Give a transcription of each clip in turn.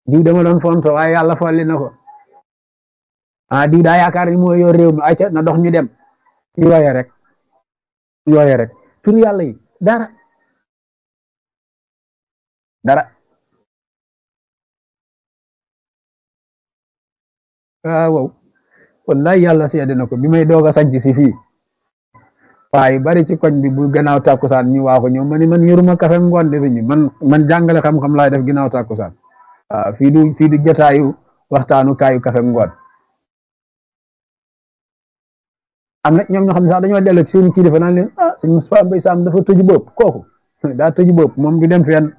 diw dama doon fonto waaye yàlla folli na ko ah diw daa yaakaar ni moo yor réew mi ayca na dox ñu dem yooye rek yooye rek tur yàlla yi dara dara ah wow wallahi yàlla seede na ko bi may doog a sanc si fii waaye bari ci koñ bi bu gannaaw tàkkusaan ñu waa ko ñëw ma ni man yoruma kafe ngoon de ñu man man jàngale xam-xam laay def ginnaaw tàkkusaan waaw fii du fii du jotaayu waxtaanu kaayu kafe ngoon am na ñoom ñoo xam ne sax dañoo dellu ci seen kilifa naan leen ah sëñ Moustapha Mbaye Sam dafa tëju bopp kooku daa tëju bopp moom du dem fenn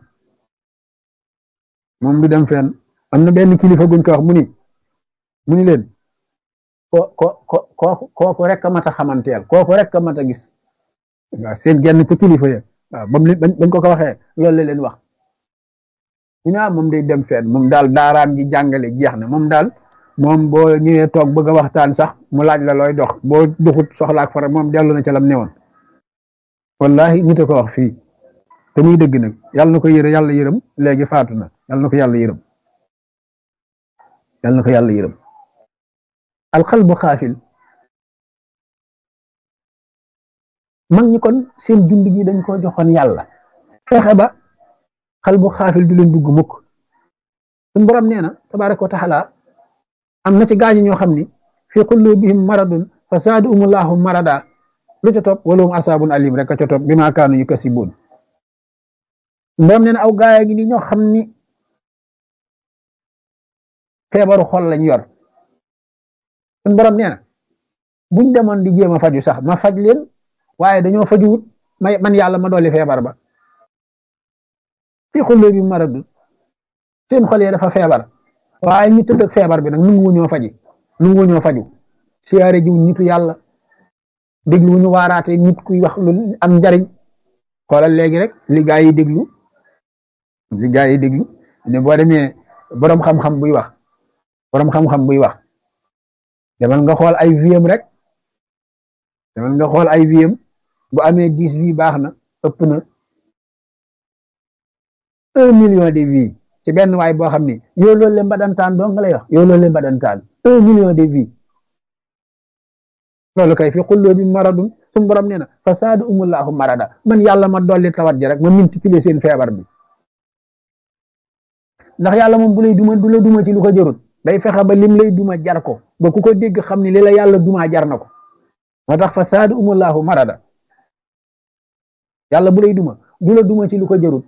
moom du dem fenn am na benn kilifa guñ ko wax mu ni mu ni leen ko ko ko kooku kooku rek a mat a xamanteel kooku rek a mat a gis waaw seen genn ko kilifa ya waaw ba mu bañ ko ko waxee loolu la leen wax ñu ne moom day dem fenn moom daal daaraam ji jàngale jeex na moom daal moom boo ñëwee toog bëgg a waxtaan sax mu laaj la looy dox boo doxut soxlaak fara moom dellu na ca lam newoon wallahi nit a ko wax fii te muy dëgg nag yàlla na ko yërë yàlla yërëm léegi faatu na yàlla na ko yàlla yërëm yàlla na ko yàlla yërëm alxalbu xaafil mag ñi kon seen jund gi dañ ko joxoon yàlla fexe ba xalbu xaafil du leen dugg mukk suñ borom nee na tabaraka wa taala am na ci gaañi ñoo xam ni fi qulubihim maradun fa zaadahumullahu marada lu ca topp walahum asaabun alim rek a ca topp bi maa kaanu yukasibuun borom nee na aw gaaya ngi ni ñoo xam ni feebaru xol lañ yor suñ borom nee na buñ demoon di jéem a faju sax ma faj leen waaye dañoo fajuwut may man yàlla ma dolli feebar ba fi qulubihim maradun seen xol yi dafa feebar waaye ñu tëdd ak feebar bi nag nungu ñoo faji nungu ñoo faju siyaare jiw nitu yàlla déglu ñu waaraate nit kuy wax lu am njariñ xoolal léegi rek li gaa yi déglu li gaa yi déglu ne boo demee boroom xam-xam buy wax boroom xam-xam buy wax demal nga xool ay viem rek demal nga xool ay viem bu amee dix vie baax na ëpp na un million de vie ci benn waay boo xam ni yow loolu leen badantaan doo nga lay wax yow loolu leen badantaan un million de vie loolu kay fi xulloo bi maradun suñu borom nee na fa saadu umullahu marada man yàlla ma dolli tawat ji rek ma multiplier seen feebar bi ndax yàlla moom bu lay duma du la duma ci lu ko jarut day fexe ba lim lay duma jar ko ba ku ko dégg xam ni li la yàlla duma jar na ko moo tax fa saadu umullahu marada yàlla bu lay duma du la duma ci lu ko jarut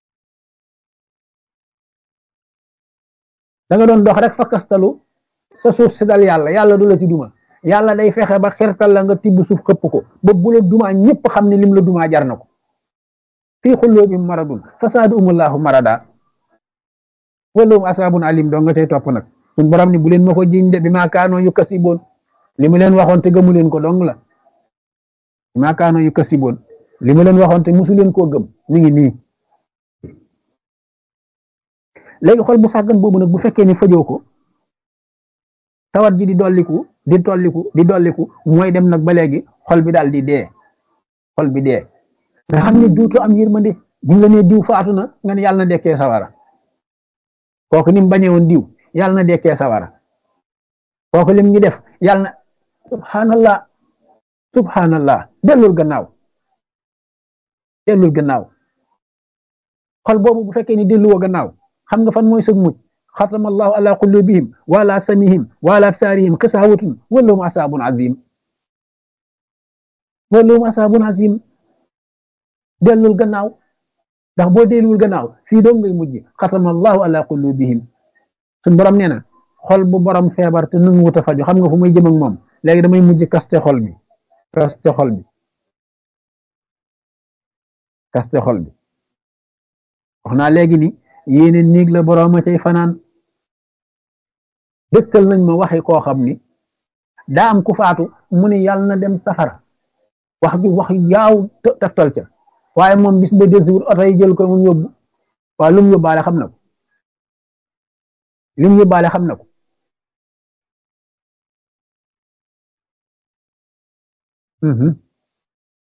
da nga doon dox rek fa kastalu sa suuf si dal yàlla yàlla du la ci duma yàlla day fexe ba xirtal la nga tibb suuf xëpp ko ba bu la duma ñëpp xam ne lim la duma jar na ko fii xulloo bi maradun fasaadu umullahu marada walahum asaabun alim doo nga cay topp nag suñ borom ni bu leen ma ko jiñ de bi maa kaanoo yu kasiboon li mu leen waxoon te gëmu leen ko dong la bi maa kaanoo yu kasiboon li mu leen waxoon te musu leen koo gëm mi ngi nii léegi xol bu sàggan boobu nag bu fekkee ni fajoo ko tawat ji di dolliku di tolliku di dolliku mooy dem nag ba léegi xol bi daal di dee xol bi dee nga xam ne duutu am yërmande buñ la nee diw faatu na nga ne yàlla na dekkee sawara kooku ni mu bañee woon diw yàlla na dekkee sawara kooku lim ñu def yàlla na subhanallah subhanallah dellul gannaaw dellul gannaaw xol boobu bu fekkee ni delluwoo gannaaw xam nga fan mooy sëg mucc xatama allahu ala qulubihim wa ala samihim wa ala absarihim kasawatun walahum asabun azim walahum asabun azim dellul gannaaw ndax boo delluwul gannaaw fii doom ngay mujj xatama allahu ala qulubihim suñ borom nee na xol bu borom feebar te nu wut a faju xam nga fu may jëm ak moom léegi damay mujj kaste xol bi kaste xol bi kaste xol bi wax naa léegi ni yéene néeg la boroom a cay fanaan dëkkal nañ ma waxi koo xam ni daa am ku faatu mu ni yàlla na dem safara wax ju wax yaaw taftal ca waaye moom bis ba del si wut oto yi jël ko mu yóbbu waaye lu mu yóbbaale xam na ko lu mu yóbbaale xam na ko